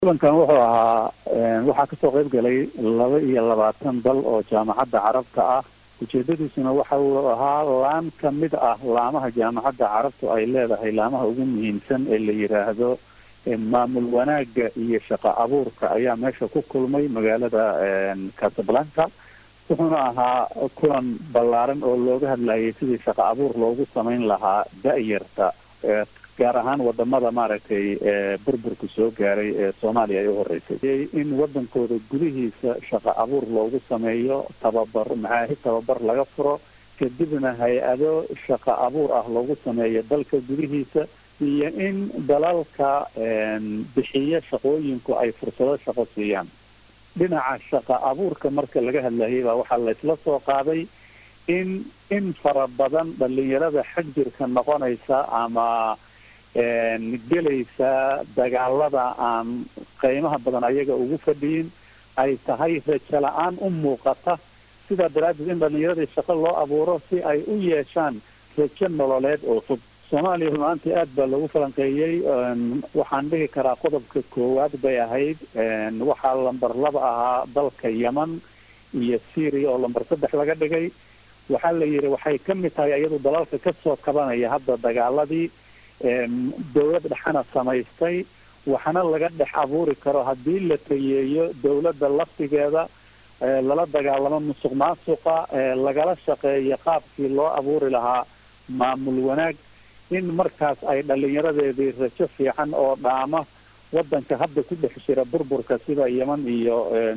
kulankan wuxuu ahaa waxaa kasoo qayb galay laba iyo labaatan dal oo jaamacadda carabta ah ujeedadiisuna waxa uu ahaa laan ka mid ah laamaha jaamacadda carabtu ay leedahay laamaha ugu muhiimsan ee la yidhaahdo maamul wanaagga iyo shaqo abuurka ayaa meesha ku kulmay magaalada casablanca wuxuuna ahaa kulan ballaaran oo looga hadlayay sidii shaqo abuur loogu samayn lahaa da-yarta gaar ahaan wadamada maaragtay burburku soo gaaray ee soomaaliya ay u horeysay in wadankooda gudihiisa shaqo abuur loogu sameeyo tababar maxaahi tababar laga furo kadibna hay-ado shaqo abuur ah loogu sameeyo dalka gudihiisa iyo in dalalka bixiya shaqooyinku ay fursado shaqo siiyaan dhinaca shaqo abuurka marka laga hadlayay baa waxaa laysla soo qaaday in in fara badan dhalinyarada xag jirka noqonaysa ama gelaysa dagaalada aan qiimaha badan ayaga ugu fadhiyin ay tahay rajo la-aan u muuqata sidaa daraaddeed in dhalinyaradii shaqo loo abuuro si ay u yeeshaan rajo nololeed oo fog soomaaliya runaantii aad baa lagu falanqeeyey waxaan dhihi karaa qodobka koowaad bay ahayd waxaa lamber laba ahaa dalka yeman iyo syria oo lamber saddex laga dhigay waxaa la yidhi waxay ka mid tahay iyadu dalalka kasoo kabanaya hadda dagaaladii dawlad dhexana samaystay waxna laga dhex abuuri karo haddii la tayeeyo dawladda laftigeeda lala dagaalamo musuq maasuqa lagala shaqeeyo qaabkii loo abuuri lahaa maamul wanaag in markaas ay dhalinyaradeedii rajo fiican oo dhaama wadanka hadda ku dhex jira burburka sida yeman iyo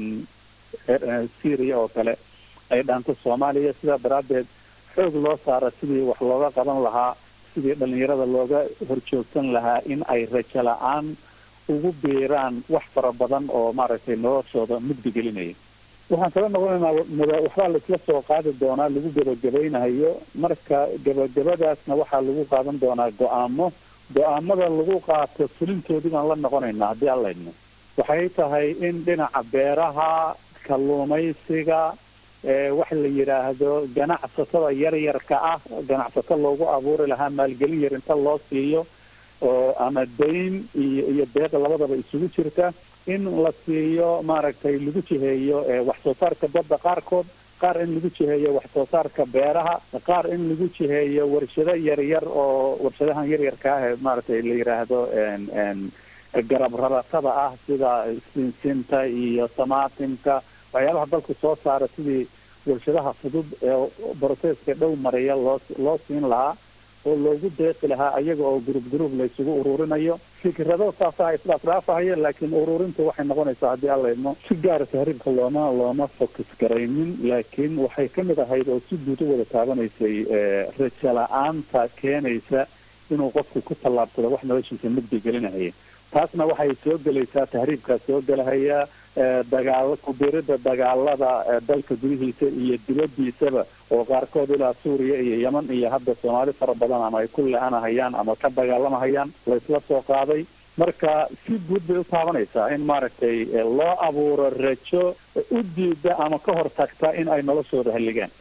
syria oo kale ay dhaanto soomaaliya sidaa daraaddeed xoog loo saara sidii wax looga qaban lahaa sidii dhalinyarada looga horjoogsan lahaa in ay rajo la-aan ugu biiraan wax fara badan oo maaragtay noloshooda mugdi gelinaya waxaan kala noqonaynaa waxbaa laisla soo qaadi doonaa lagu gebagabaynayo marka gebagabadaasna waxaa lagu qaadan doonaa go-aamo go-aamada lagu qaato fulintoodii baan la noqonaynaa haddii aan laydno waxay tahay in dhinaca beeraha kalluumaysiga wax la yidhaahdo ganacsatada yaryarka ah ganacsato loogu abuuri lahaa maalgelin yar inta loo siiyo oo ama dayn iyo iyo deeqa labadaba isugu jirta in la siiyo maaragtay lagu jiheeyo wax soo saarka badda qaarkood qaar in lagu jiheeyo wax soo saarka beeraha qaar in lagu jiheeyo warshado yaryar oo warshadahan yaryarka ah ee maaragtay la yidhaahdo garab raratada ah sida sinsinta iyo samaatimka waxyaabaha dalku soo saara sidii warshadaha fudud ee broseska dhow mariya loo loo siin lahaa oo loogu deeqi lahaa ayaga oo gurub gurub la isugu ururinayo fikrado saasa isdhaafdhaafahaya laakiin ururinta waxay noqonaysaa haddii aan laydno si gaara tahriibka looma looma focus garaynin laakiin waxay ka mid ahayd oo si guud u wada taabanaysay rajo la-aanta keenaysa inuu qofku ku tallaabsado wax noloshiisa mugdi gelinahaya taasna waxay soo gelaysaa tahriibkaa soo gelahaya dagaal kubirida dagaalada dalka gudihiisa iyo dibadiisaba oo qaarkood ilaa suuriya iyo yeman iyo hadda soomaali fara badan ama ay ku le-anahayaan ama ka dagaalamahayaan laysla soo qaaday marka si guud bay u taabanaysaa in maaragtay loo abuuro rajo u diida ama ka hor tagta in ay noloshooda halligaan